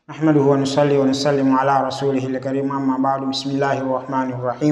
نحمده ونصلي ونسلم على رسوله الكريم أما بعد بسم الله الرحمن الرحيم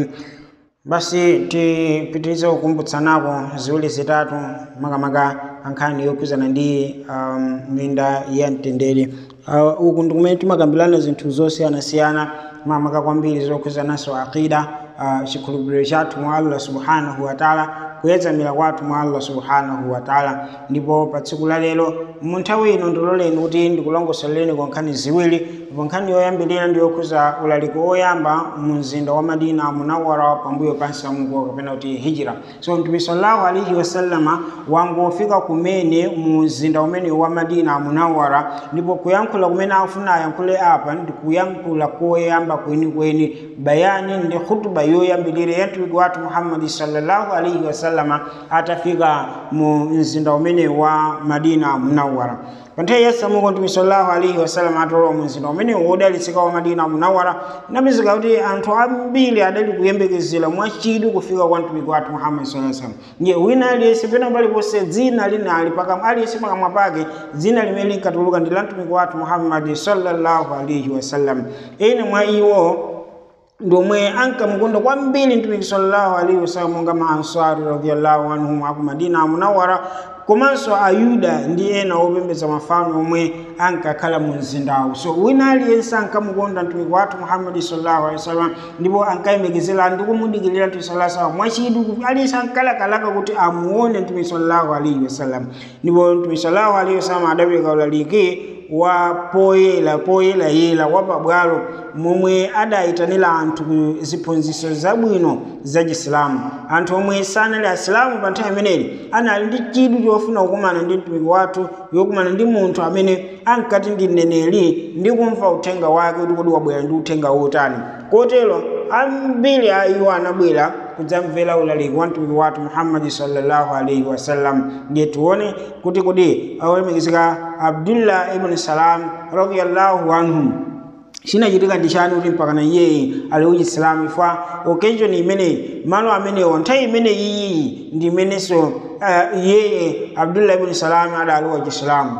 basi tipitirize kukumbutsanako ziwiri zitatu makamaka ankhani yokhuzana ndi um, minda ya mtendere uh, uku ndikumene timakambirana zinthu zosiyanasiyana makamaka kwambiri zokhuzananso aqida uh, chikhulupiriro chathu mwa allah subhanahu wataala kuyedzamira kwathu mwa allah subhanahu wataala ndipo pa tsiku la lero mu nthawi ino ndiloleni kuti ndikulongosoleni kwa nkhani ziwiri ndipo nkhani yoyambirira ndi yokhuza ulaliko oyamba mu mzinda wa madina munawara pambuyo pa nsamuko kapena kuti hijira so mtume sallallahu alaihi wasallama wangofika kumene mu mzinda umene wa madina munawara ndipo kuyankhula kumene afuna ayankhule apa ndi kuyankhula koyamba kwenikweni bayani ndi khutuba yoyambirira ya mtumiki wathu muhammadi sallallahu alaihi wasallama atafika mu mzinda umene wa madina munawara pa nthawi ya samuko mtume sallallahu alaihi wasallam atolowa mu mzinda umene wodalitsika wa madina munawara napezeka kuti anthu ambiri adali kuyembekezera mwachidwi kufika kwa mtumiki wathu muhammadi sallallahu alaihi wasallam ndiye wina aliyense pena paliponse dzina linali pakamwa aliyense pakamwa pake dzina limene linkatuluka ndi la mtumiki wathu muhammadi sallallahu alaihi wasallam ene mwa iwo ndomwe ankamukonda kwambiri mtumiki sallallahu alaihi wasallam monga maansari radhiyallahu anhum aku madina munawara komanso ayuda ndi ena opembedza mafano omwe ankakhala mu mzindawu so wina aliyense ankamukonda mtumiki wathu muhammadi sallallahu alaihi wasallam ndipo ankayemekezera ndi kumudikirira mtumiki sallallahu alaihi wasallam mwachidwi aliyense ankalakalaka kuti amuone mtumiki sallallahu alaihi wasallam ndipo mtumiki sallallahu alaihi wasallam adapereka ulaliki wa poyera poyerayera wa pabwalo momwe adayitanira anthu ku ziphunzitso zabwino za chisilamu anthu omwe sanali asilamu pa nthawi imeneyi anali ndi chidwi chofuna kukumana ndi mtumiki wathu yokumana ndi munthu amene ankati ndi mneneri ndi kumva uthenga wake kuti kodi wabwera ndi uthenga wotani kotero ambiri a iwo anabwera kudzamvera ulaliki wa mtumiki wathu muhammadi sallallahu alaihi wasallam ndiye tione kuti kodi olemekezeka abdullah ibn salam radiyallahu anhu chinachitika ndi chani kuti mpakana iyeyi ali uchisilamu ifwa occasion imeneyi malo amenewo nthawi imeneyi iyiyi ndi imenenso uh, iyeye abdullah ibn salam adali wachisilamu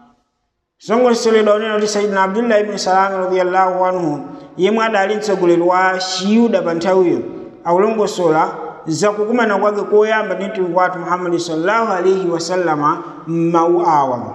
songosoledwa unena kuti sayidina abdullah ibn salam radiyallahu anhu yemwe adali mtsogoleri wa chiyuda pa nthawiyo akulongosola zakukumana kwake koyamba ndi mtumiki wathu muhammadi sallallahu alaihi wasallama m'mawu awa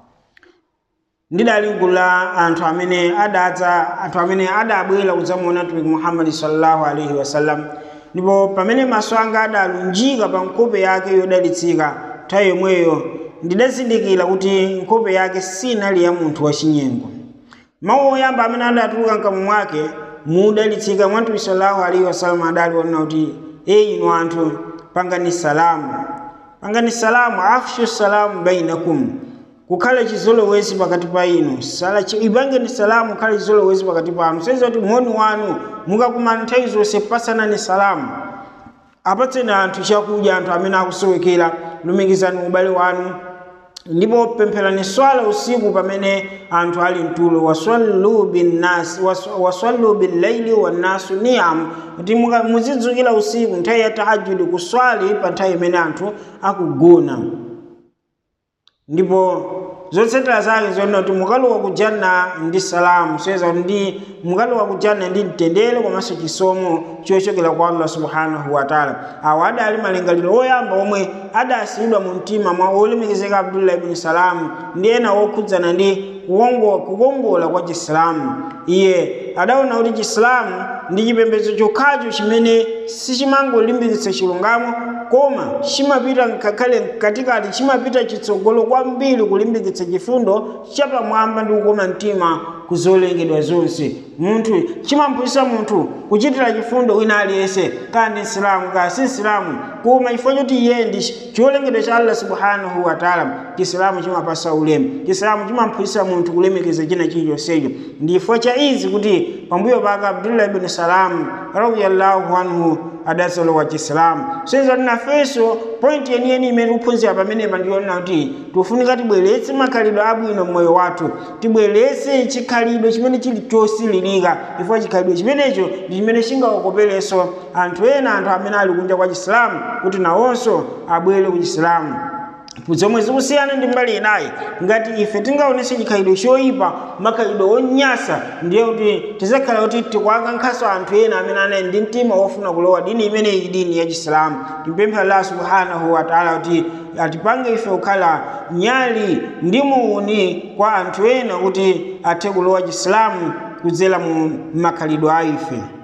ndidali gulu la anthu amene adadza anthu amene adabwera kudzamuona mtumiki muhammadi sallallahu alaihi wasallam ndipo pamene maso anga adalunjika pa nkhope yake yodalitsika nthawi yomweyo ndidazindikira kuti nkhope yake sinali ya munthu wachinyengo mawu oyamba amene adatuluka mkamwa mwake mudalitsika mwa mtumiki sallallahu alaihi wasallam adali onena kuti eyi inu anthu pangani salamu pangani salamu afshu salamu bainakum kukhala chizolowezi pakati pa inu ipangeni salamu kukhala chizolowezi pakati panu saiza kuti moni wanu mukakumana nthawi zonse pasanani salamu apatseni anthu chakudya anthu amene akusowekera lumikizani ubale wanu ndipo pempherani swala usiku pamene anthu ali mtulo wasallu binnasi wasallu billaili wannasu niyam kuti muzidzukira usiku nthawi ya tahajudi kuswali pa nthawi imene anthu akugona ndipo zotsatira zake zonena kuti mukalowa kujanna ndi salamu soyeza kuti ndi mukalowa kujanna ndi mtendere komanso chisomo chochokera kwa allah subhanahu wataala awa adali malingaliro oyamba omwe adasiyidwa mu mtima mwa olemekezeka abdullah ibn salamu ndi ena okhudzana ndi kukongola kwa chisilamu iye adaona kuti chisilamu ndi chipembedzo chokhacho chimene sichimangolimbikitsa chilungamo koma chimapita ngakhale katikati chimapita chitsogolo kwambiri kulimbikitsa chifundo chapamwamba ndi kukoma mtima kuzolengedwa zonse munthu chimamphunzitsa munthu kuchitira chifundo wina aliyense kaya ndi nsilamu kaya si nsilamu koma chifukwa choti iye ndi cholengedwa cha allah subhanahu wataala chisilamu chimapasa ulemu chisilamu chimamphunzitsa munthu kulemekeza china chilichonsecho ndi chifukwa cha izi kuti pambuyo pake abdullah ibn salam radiyallahu anhu adasolowa chisilamu soiza tinafenso pointi yeniyeni imene tikuphunzira pamenepa ndiyonena kuti tikufunika tibweretse makhalidwe abwino mmoyo wathu tibweretse chikhalidwe chimene chili chosililika chifukwa chikhalidwe chimenecho ndi chimene chingaokoperenso anthu ena anthu amene ali kunja kwa chisilamu kuti nawonso abwere ku chisilamu zomwe zikusiyana ndi mbali inayi ngati ife tingaonese chikhalidwe choyipa makhalidwe onyasa ndiye kuti tizakhala kuti tikuwakankhanso anthu ena amene anali ndi mtima wofuna kulowa dini imeneyi dini ya chisilamu timpemphe allah subhanahu wataala kuti atipange ife kukhala nyali ndi muuni kwa anthu ena kuti athe kulowa chisilamu kudzera mu makhalidwe a ife